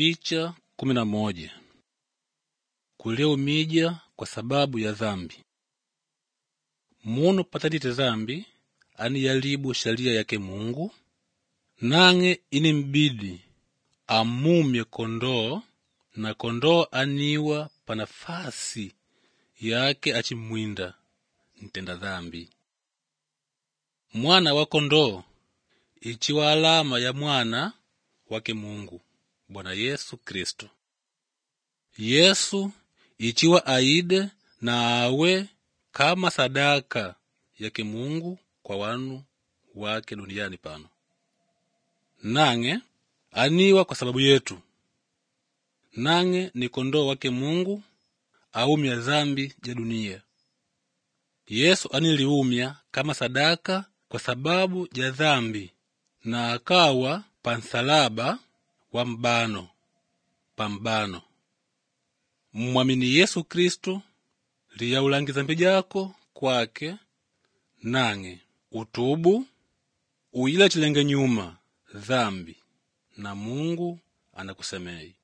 Picha kumi na moja. Kuliumija kwa sababu ya dhambi. Munu patadite dhambi aniyalibu sharia yake Mungu, nang'e inimbidi amumye kondoo na kondoo aniwa pa nafasi yake achimwinda ntenda dhambi. Mwana wa kondoo ichiwa alama ya mwana wake Mungu Bwana Yesu Kristo. Yesu ichiwa aide na awe kama sadaka yake Mungu kwa wanu wake duniani pano, nang'e aniwa kwa sababu yetu. Nang'e ni kondoo wake Mungu aumya dhambi ja dunia. Yesu aniliumya kama sadaka kwa sababu ja dhambi na akawa pa nsalaba wa mbano pa mbano. Mmwamini Yesu Kristu liyaulangi dhambi jako kwake, nang'e utubu uyila chilenge nyuma dhambi na Mungu anakusemei.